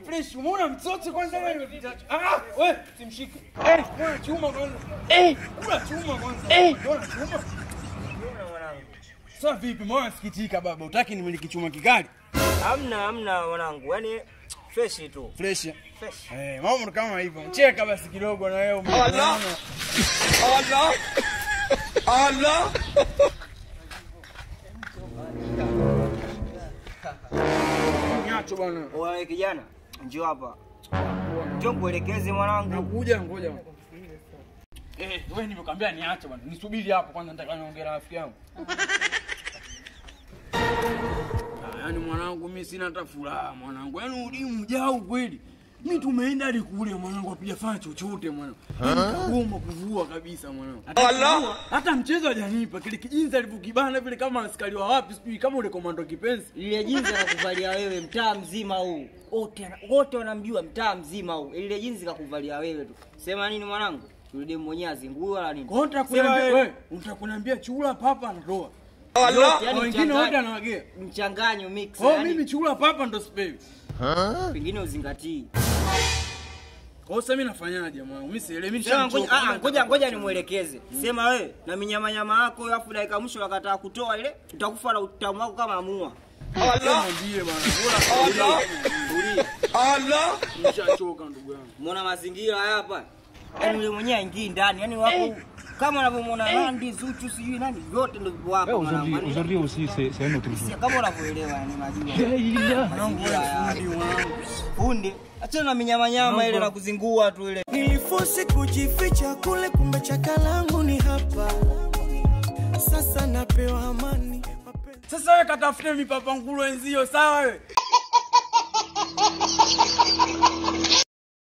fresh. Umeona mtoto kwanza wewe? Ah, wewe simshike. Eh, mbona chuma kwanza? Eh, kula chuma kwanza. Eh, mbona chuma? Mbona mwanangu? Sasa vipi? Mbona sikitika baba? Utaki nimiliki chuma kikali? Hamna, hamna mwanangu. Yaani fresh tu. Fresh. Fresh. Eh, mambo kama hivyo. Cheka basi kidogo na wewe. Allah. Allah! Allah! Nyacho bwana. Wewe kijana, njoo hapa. Njoo kuelekeze mwanangu. Nakuja ngoja. Eh, wewe nimekwambia niache bwana. Nisubiri hapo kwanza nataka niongee na rafiki yangu. Ah, Yaani mwanangu mimi sina hata furaha mwanangu. Yaani udi mjao kweli. Mimi tumeenda hadi kule mwanangu hapijafanya chochote mwanangu. Nikagoma kuvua kabisa mwanangu. Allah! Hata mchezo hajanipa kile kijinzi alivyokibana vile kama askari wa wapi sijui kama ule komando kipenzi. Lile jinsi kakuvalia wewe mtaa mzima huu. Wote wote wanamjua mtaa mzima huu. Lile jinsi kakuvalia wewe tu. Sema nini mwanangu? Yule mwenyewe azingua wala nini? Kwa hiyo unataka Sema kuniambia wewe. wewe, unataka kuniambia chura papa anatoa. Allah! Yaani Wengine mchanganya- wote anawagea. mchanganyo mix. Kwa hiyo yaani mimi chura papa ndo sipewi. pengine uzingatii. Kwa hiyo sasa mimi nafanyaje mwanangu? Mimi sielewi mimi Sema ngoja nishamchoka. ah, ngoja ngoja nimuelekeze. Sema wewe na minyama nyama yako alafu dakika mwisho wakataa kutoa ile utakufa na utamu wako kama amua. Allah! Mwambie bwana. Allah! Tulia. Allah! Nishachoka ndugu yangu. Muona mazingira haya hapa. Yaani yule mwenyewe aingii ndani. Yaani wako kama unavyomwona Nandi, Zuchu, sijui nani vyote ndio vipo hapa mwanangu. Yaani, Aujourd'hui aussi, c'est c'est un autre jour. si- Kama unavyoelewa yani najua. Mazingira haya. Fundi. Achana na minyama nyama ile na kuzingua tu ile. Nilifosi kujificha kule, kumbe chaka langu ni hapa. Sasa napewa amani mapenzi. Sasa wewe katafute mipapa ngulo wenzio sawa wewe.